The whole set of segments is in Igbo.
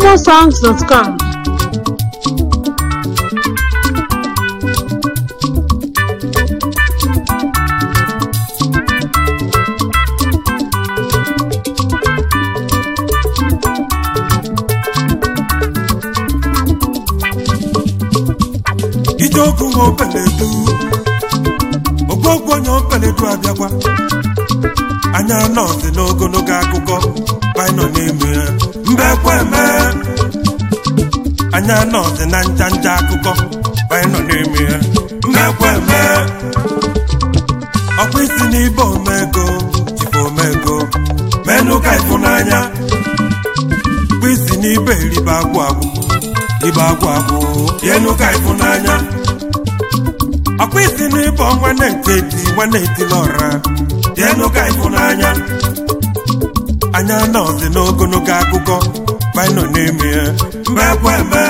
imosongs.com ijeokwu nwa okeledu ogwogwu onye okeledu abịakwa anya nọọsị n'ogologo akụkọ baịnọ n'ime ya mbe kweme anya nọọsị na nja nja akụkọ baịnọ n'ime ya mbe kweme ọkwa isi n'ibe omego jibe omego menụ ka ịfụnanya ọkwa isi n'ibe ribe agwụ agwụ ribe agwụ agwụ yenu ka ịfụnanya ọkwa isi n'ịbọ nwanne nke eti nwanne etila ọra yenu ka ịfụnanya anya nọọsị n'ogologo akụkọ baịnọ n'ime ya mbe ekwe eme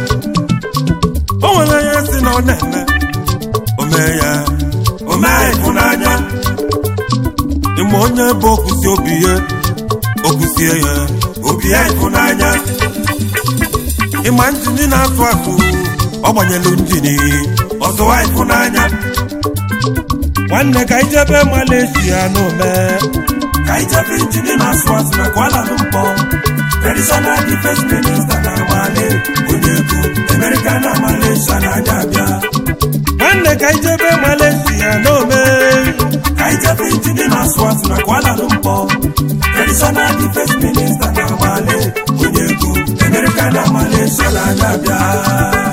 o nwere onye si na ọ na-eme omee ya omee ịfụnanya ịma onye bụ okwusi obi ya okwusie ya obi ya ịfụnanya ịma njini na-asụ asụ ọ gbanyelu njini ọzọwa ịfụnanya nwanne ka ijebe Malaysia n'ome ka ijebe njini na-asụ asụ na Kuala Lumpur traditional defense minister na Mali onye ego America na Malaysia na-abịa abịa nwanne ka ijebe Malaysia n'ome ka ijebe njini na-asụ asụ na Kuala Lumpur traditional defense minister na Mali onye ego America na Malaysia na-abịa abịa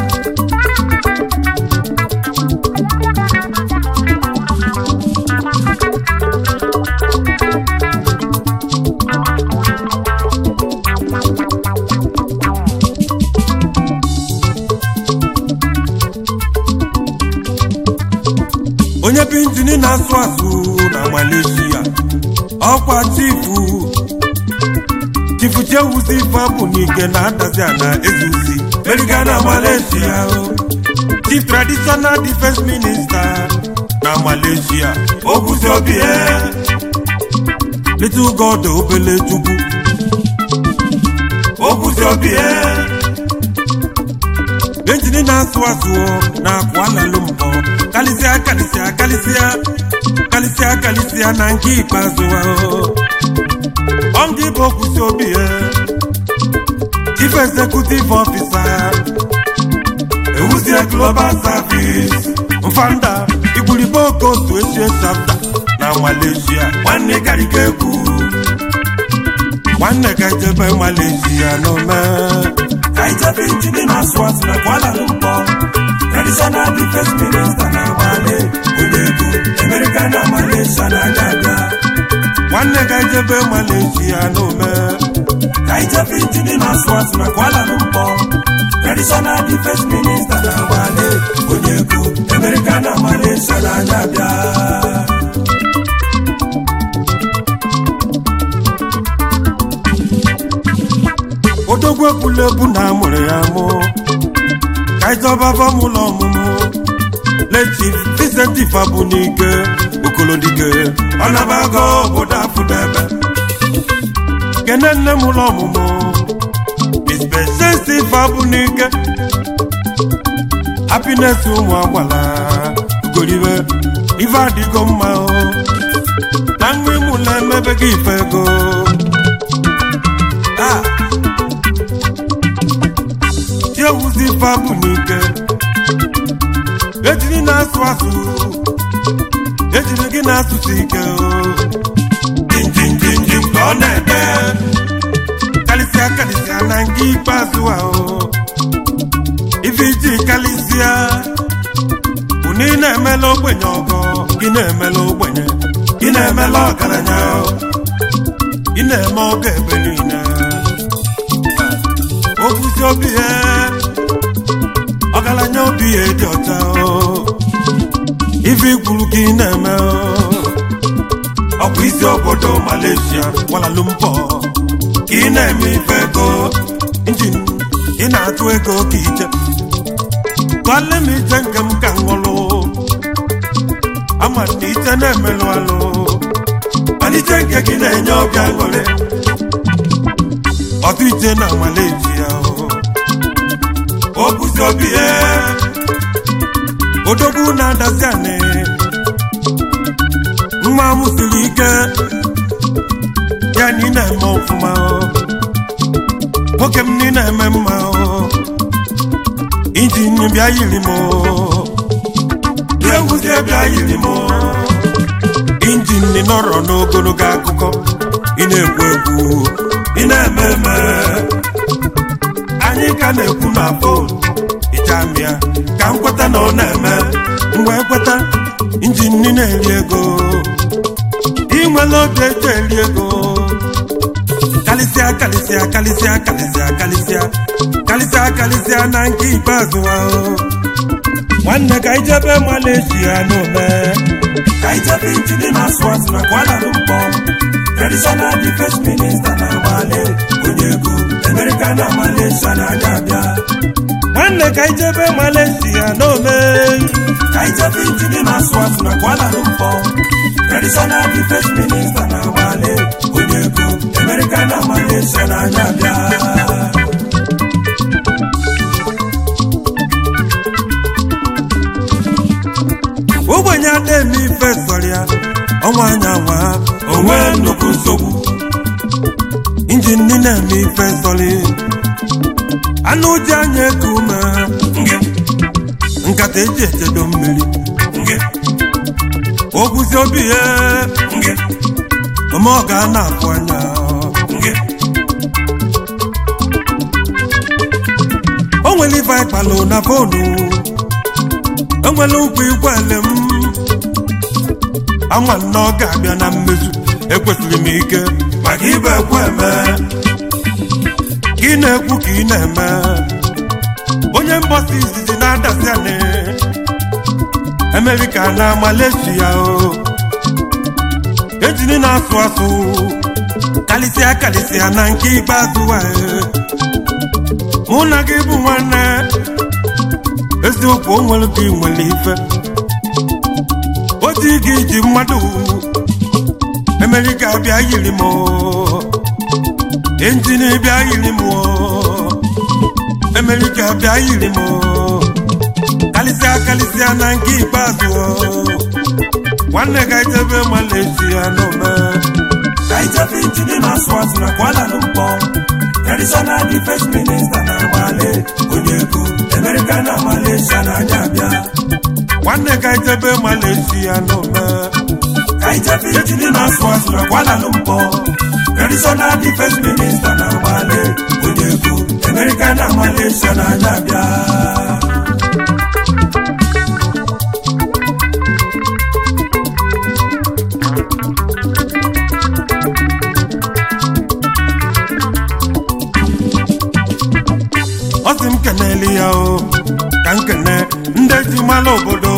onye bụ injini na-asụ asụ na Malaysia ọkwa chifu chifu chewuzi ife bụ n'ike na-adazi ana ezuzi eriga na Malaysia o chief traditional defense minister na Malaysia okwuzi obi ya little god obele chukwu okwuzi obi ya injini na-asụ asụ na Kuala Lumpur kalịsịa kalịsịa kalịsịa kalịsịa kalịsịa na nke ikpeazụ ọmdị bụ okwusi obi ya chief executive officer ewuzie global service mfanda igwuribe okotu echie chapta na Malaysia nwanne karịga egwu nwanne ka ijebe Malaysia n'ome ka ijebe injini na-asụ asụ na Kuala Lumpur traditional defense minister na Mali onye ego America na Malaysia na-abịa abịa nwanne ka ijebe Malaysia n'ome ka ijebe injini na-asụ asụ na Kuala Lumpur traditional defense minister na Mali onye ego America na Malaysia na-abịa abịa odogwu ekwulebu na amụrụ ya mụ ka ịzọba fọmụla ọmụmụ lechi Vincent Fabunike okolodike ọnabago obodo afụdebe kene nne m ụlọ ọmụmụ Vincent Fabunike happiness ụmụ agbala ugoribe ife adịgo mma o na nwa ịmụla emebe gị ife ego Ah. ewuzi ife abụ n'ike ejiri na-asụ asụ ejiri gị na-asụsụ ike jinjinjinjin ka ọ na-ede kalịsịa kalịsịa na nke ikpeazụ ahụ ife iji kalịsịa bụ na ị na-emela ogbenye ọgọ gị na-emela ogbenye gị na-emela ọgaranya ị na-eme ọgọ ebe niile okwusi obi ya ọgaranya obi ya dị ọcha ife ikwuru ka ị na-eme ọkwa isi obodo Malaysia Kuala Lumpur ka ị na-eme ife ego injin ị na-atụ ego ka ije kọle m ije nke m ka nwụrụ ama na ije na-emelụ alụ malite nke gị na-enye obi aṅụrị ọtụ iche na Malaysia okwusi obi ya odogwu na-adazi anị nwa m siri ike ya na ị na-eme ọfụma nwoke m na ị na-eme mma injin bịa yiri m bịa ngwụzie bịa yiri m injin nọrọ n'ogologo akụkọ ị na-ekwu ekwu ị na-eme eme anyị ka na-ekwu na fon ịchamịa ka m kweta na ọ na-eme mgbe kweta injin na-eri ego inwela obi eji eri ego kalịsịa kalịsịa kalịsịa kalịsịa kalịsịa kalịsịa kalịsịa na nke ikpeazụ ahụ nwanne ka ijebe Malaysia n'ome ka ijebe injin na-asụ asụ na Kuala Lumpur traditional defense minister na agbale onye ego America na Malaysia na-abịa abịa nwanne ka ijebe Malaysia n'ome ka ijebe injin na-asụ asụ na Kuala Lumpur traditional defense minister na agbale onye ego America na Malaysia na-abịa abịa ogbenye na-eme ife sọrọ ya ọnwa anyanwa onwe nnukwu nsogbu injin ndị na-eme ife sọrọ anụ ji anya eku ume nkata eji echedo mmiri okwuzi obi ya ome ọ ga na-afụ anya o nwere ife ịkpalụ na fonu enwere ụkwụ igwele m ama na ọ ga-abịa na mmezu ekwesịrị m ike maka ibe ekwe eme ka ị na-ekwu ka ị na-eme onye mbọsi izizi na-adasi anị Amerịka na Malaysia o ejiri na-asụ asụ kalịsịa kalịsịa na nke ikpeazụ mụ na gị bụ nwanne eziokwu o nwere ka ị nwere ife otu gị ji mmadụ Amerịka bịa yiri m injin bịa yiri m Amerịka bịa yiri m kalịsịa kalịsịa na nke ikpeazụ nwanne ga ejebe Malaysia n'ome ka ijebe injin na-asụ asụ na Kuala Lumpur traditional defense minister na agbale onye ego America na Malaysia na-abịa abịa nwanne ga ejebe Malaysia n'ome ka ijebe injin na-asụ asụ na Kuala Lumpur traditional defense minister na agbale onye ego America na Malaysia na-abịa abịa ọ sị m keneli ya o ka m kene ndị ji mara obodo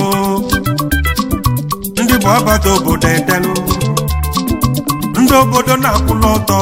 ndị bụ ọbata obodo edelu ndị obodo na-akwụla ọtọ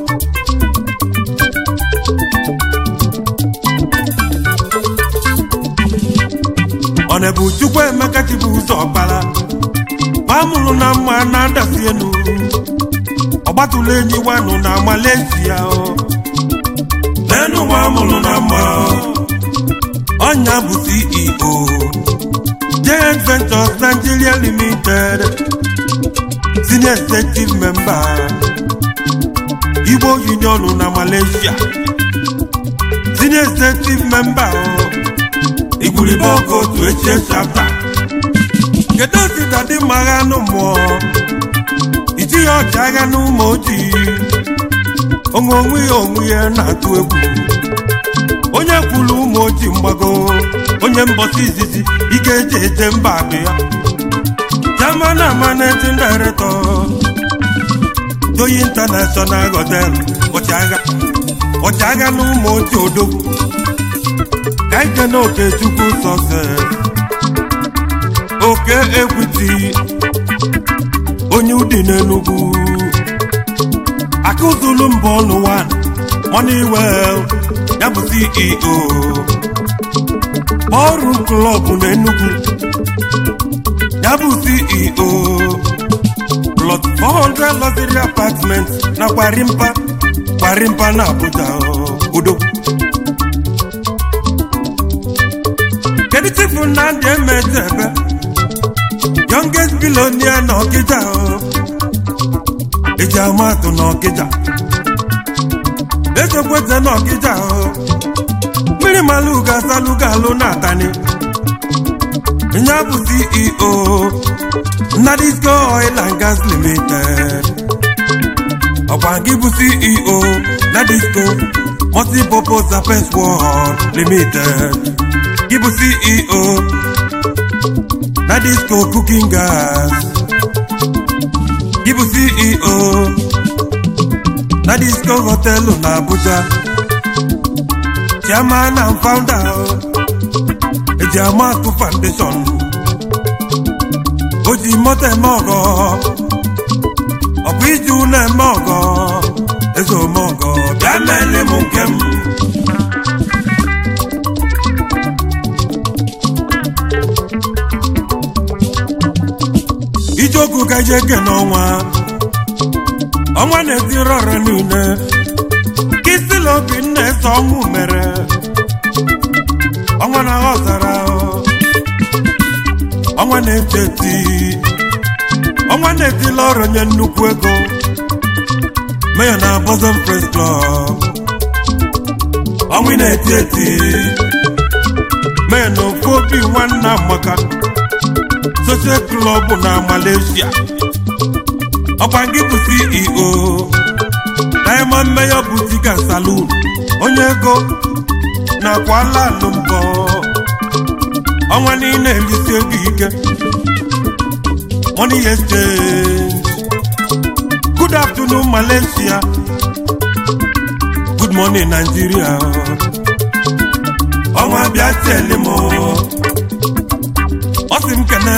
ọ na-ebu chukwu emeka chibu ụzọ ọkpara gbamụrụ na mma na-adasi enu ọgbatụla enyi wanụ na Malaysia o n'enu nwa amụrụ na mma ọnya bụ CEO Giant Ventures Nigeria Limited senior executive member Igbo Union na Malaysia senior executive member igwuribe oge otu echie chapta kedu osita dị mma agha anụ mmụọ ijighị ọcha agha n'ụmụ ojii onwe onwe ya onwe ya na-atụ egwu onye kwuru ụmụ ojii mgbago onye mbọsị izizi ike eji eje mba abụ ya chairman and managing director Joyi International Hotel ọchịagha ọchịagha na ụmụ ojii odogwu ka ike na okechukwu sọses oke ekwiti onye ụdị n'Enugu akụzulu mba ọnụ wan Moneywell ya bụ CEO ọrụ klọb n'Enugu ya bụ CEO plot 400 luxury apartment na Gwarimpa gbarimpa na Abuja udo kedu chifu Nnamdi Emezebe youngest billionaire na Ọkịja eji amatụ na Ọkịja ezekweze na Ọkịja mmiri maluga saluga alụ na atani nya bụ CEO Nnadisco Oil and Gas Limited ọkwa gị bụ CEO Nnadisco Multipurpose Affairs World Limited gị bụ CEO Nnadisco Cooking Gas gị bụ CEO Nnadisco Họtelụ na Abuja chairman and founder eji amatụ foundation o ji moto eme ọgọ ọ bụ iji ụlọ eme ọgọ eze ome ọgọ bịa meele m nke m ijeogu ka ije ke n'ọnwa ọnwa na-etiri ọra niile kisila obi nna ese ọnwụ mere ọnwa na ọzara ọnwa na-eti eti ọnwa na-etila ọrụ nye nnukwu ego meya na Bosom Press Club ọnwa na-eti eti meya na ofu obi nwanne amaka social club na Malaysia ọkwa gị bụ CEO Diamond Mayor Boutique and Saloon onye ego nakwa ala alụ mbọ ọnwa niile erisi ego ike money exchange good afternoon Malaysia good morning Nigeria ọnwa bịa tele m ọ sị m kene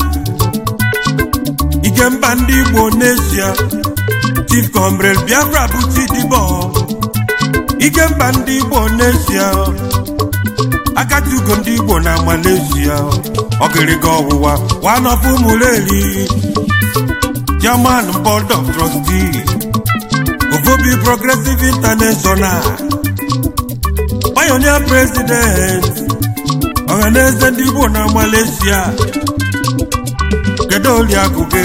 ike mba ndị Igbo n'Asia Chief Comrade Biafra bụ Chidibo ike mba ndị Igbo n'Asia akatugo ndị Igbo na Malaysia ọgịrịga ọwụwa one of ụmụreri Chairman Board of Trustees Ovobi Progressive International Pioneer President ọhaneze ndị Igbo na Malaysia kedu oliakụ gị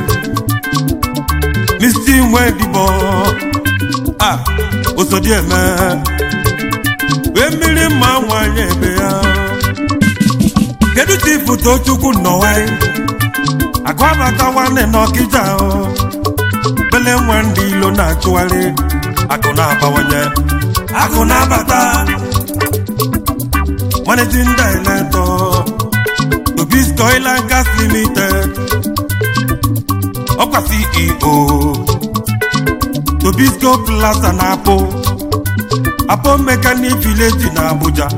Mr. Nwedibo a osodieme wee mmiri mma nwanyị ebe ya kedu chifu Tochukwu nnọwa akụ abata nwanne n'Ọkịja bele nwe ndị ilo na-achụgharị akụ na-abawanye akụ na-abata managing director Tobisco Oil and Gas Limited ọkwa CEO Tobisco Plaza na Apo Apo Mechanic Village na Abuja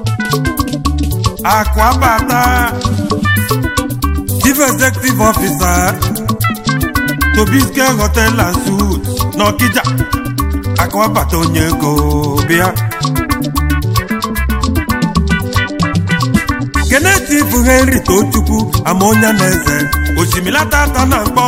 akụ abata Chief Executive Officer Tobisco Hotel and Suites n'Ọkịja akụ abata onye ego bịa Keneti bụ Henry Tochukwu ama onye na-eze osimilata ata na mkpọ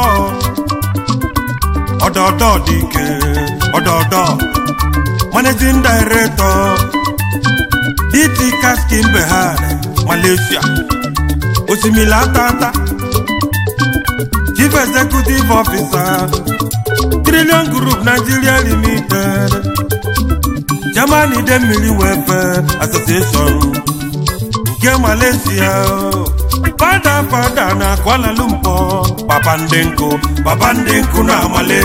ọdọọdọ dị ike ọdọọdọ managing director DT Kaskin Behar Malaysia osimilata ata chief executive officer Trillion Group Nigeria Limited Germany Idemmili Welfare Association nke Malaysia fada fada na Kuala Lumpur papa ndị nkụ papa ndị nkụ na amale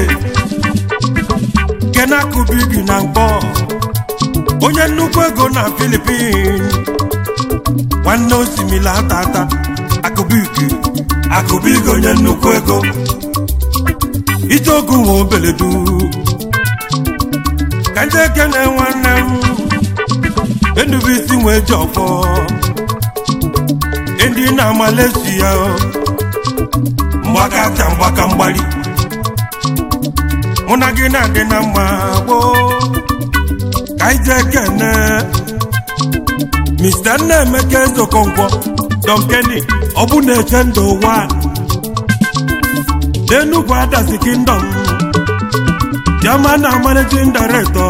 kenakubigi na mkpọ onye nnukwu ego na Philippines nwanne osimiri atata akụbigi akụbigi onye nnukwu ego ijeogu nwe obeledu ka ndị ekene nwanne m enubisi nwee ji ọfọ ndị na Malaysia mgbaka acha mgbaka mgbali mụ na gị na-adị na mma gboo ka anyị jee kene Mr. Nnaemeka Ezeokonkwo Don Kenny ọ bụ na-eche ndụ ụwa n'Enugwu Adasi Kingdom chairman and managing director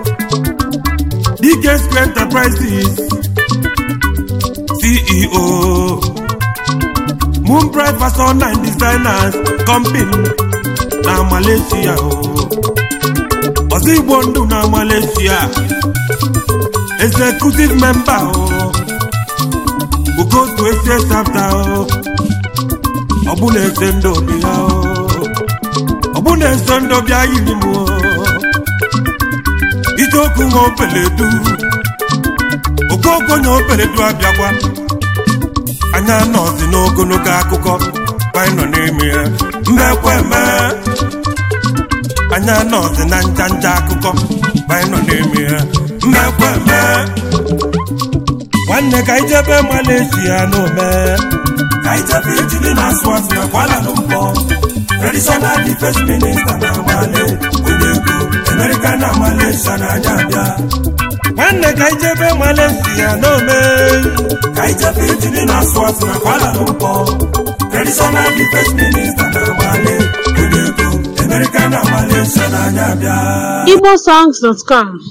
dk square enterprises ceo moonbright fashion and designers company na malaysia o ọzọ igbo ndụ na malaysia executive member o ugotu ese sabta o ọbụna ese ndị obi ha o ọbụna ese ndị ọbịa yiri m o ijeokwu nwa opeledu okooko nya opeledu abịakwa anya nọzi n'ogologo akụkọ anyị nọ n'ime ya mmekweme anya nọzi na njanja akụkọ anyị nọ n'ime ya mmekweme nwanne ka ijebe malaysia n'ome ka ijebe ijiri na-asụ asụ na Kuala Lumpur traditional defense minister na amale onye ego America na Malaysia na-anya abịa nwanne ka ijebe malaysia n'ome ka ijebe ijiri na-asụ asụ na Kuala Lumpur traditional defense minister na amale onye ego America na Malaysia na-anya abịa igbosongs.com